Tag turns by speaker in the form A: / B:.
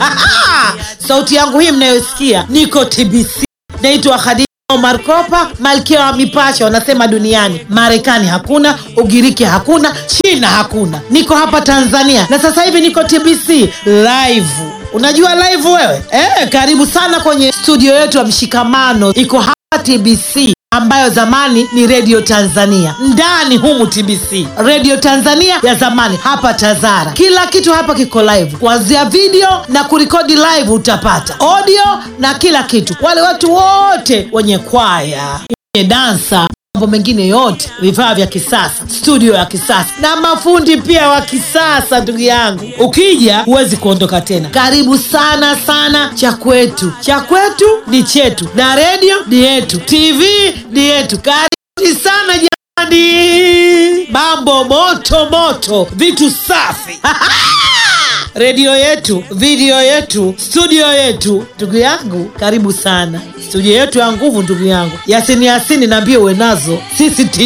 A: sauti yangu hii mnayosikia niko tbc naitwa khadija Omar Kopa, malkia wa mipasho wanasema duniani. Marekani hakuna, Ugiriki hakuna, China hakuna, niko hapa Tanzania na sasa hivi niko TBC live. Unajua live wewe eh? Karibu sana kwenye studio yetu ya Mshikamano, iko hapa TBC ambayo zamani ni Radio Tanzania. Ndani humu TBC, Radio Tanzania ya zamani, hapa Tazara. Kila kitu hapa kiko live, kuanzia video na kurekodi live, utapata audio na kila kitu. Wale watu wote wenye kwaya, wenye dansa mambo mengine yote, vifaa vya kisasa, studio ya kisasa na mafundi pia wa kisasa. Ndugu yangu, ukija huwezi kuondoka tena. Karibu sana sana. Cha kwetu, cha kwetu ni chetu, na redio ni yetu, TV ni yetu. Karibu sana jamani, mambo moto moto, vitu safi redio yetu, video yetu, studio yetu. Ndugu yangu, karibu sana studio yetu ya nguvu. Ndugu yangu Yasini Yasini, naambie uwe nazo sisi